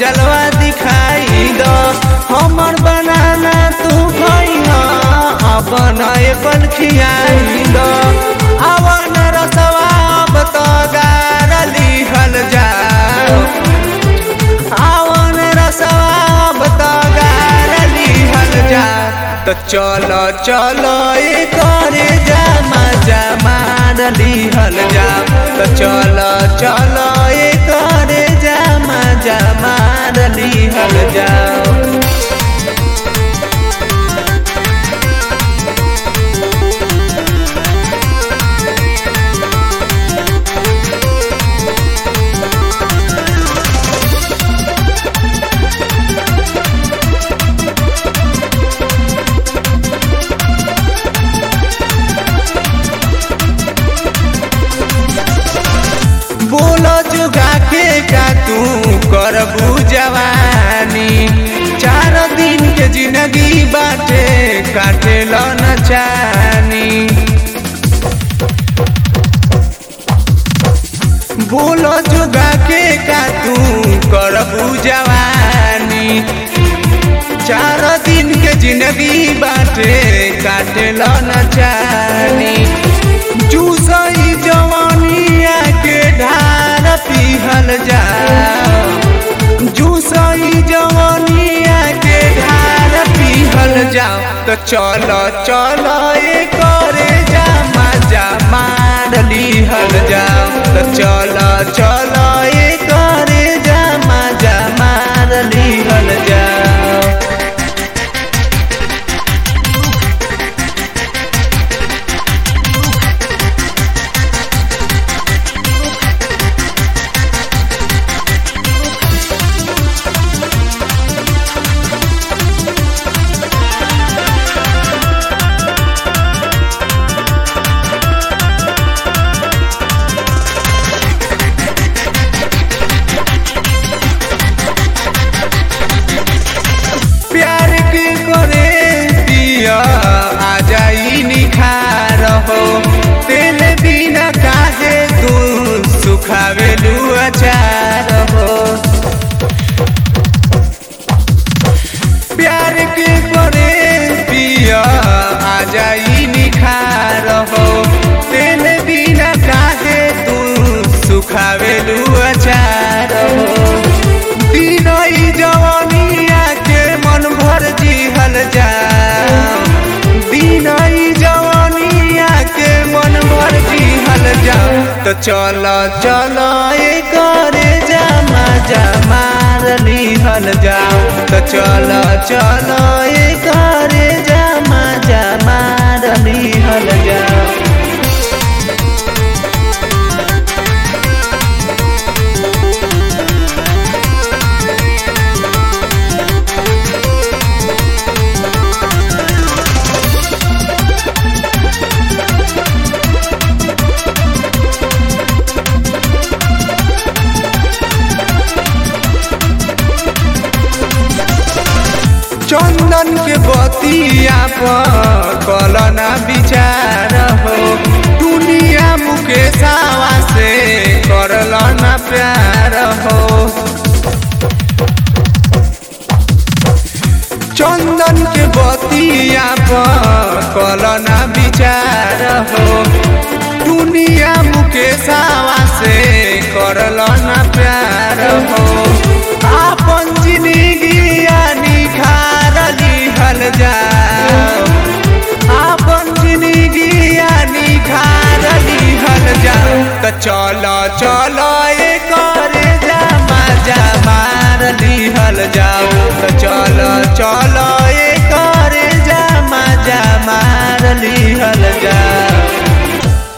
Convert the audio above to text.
जलवा दिखाई दो हमर बनाना तू खइहा अपन एप्पल खियाई दो अवन रसवा अब तो गार लिहल जाओ अवन रसवा अब तो गार लिहल जा तो चलो चलो ए करे जामा जमान लिहल जा तो चलो चलो ए करे जामा जमान लिहल जाओ बोलो जुगा के का तू करबू जवानी चार दिन के जिंदगी बाटे काटे लो न चानी बोलो जुगा के का तू करबू जवानी चार दिन के जिंदगी बाटे काटे लो न चानी जूसई जवानिया के ढार पिहल जा जूसई जवानिया के ढार पिहल जाओ तो चलो चलो ए करे जा मजा मार लिहल जाओ तो चलो चलो ए करे जा मजा मार लिहल जाओ प्यार के करे दिया आ जाई निखार हो तेल बिना काहे तू सुखावे अचार हो प्यार के करे दिया आ जाई निखार हो तेल बिना काहे तू सुखावे अचार हो दिनई जवानिया के मन भर जिहल जा दिनई जवानिया के मन भर जिहल जा तो चलो चलो ए करे जा जमा लिहल जाओ तो चलो चलो ए करे जा जमा लिहल जाओ चंदन के बतिया पर कलना विचार हो दुनिया मुकेशावा से करलना प्यार हो चंदन के बतिया पर कलना विचार हो दुनिया मुकेशावा से करलना प्यार हो आपन जिंदगी निखार लिहल जाओ आपन जिंदगी निखार लिहल जाओ तो चलो चलो ए करे जा मजा मार लिहल जाओ तो चलो चलो ए करे जा मजा मार लिहल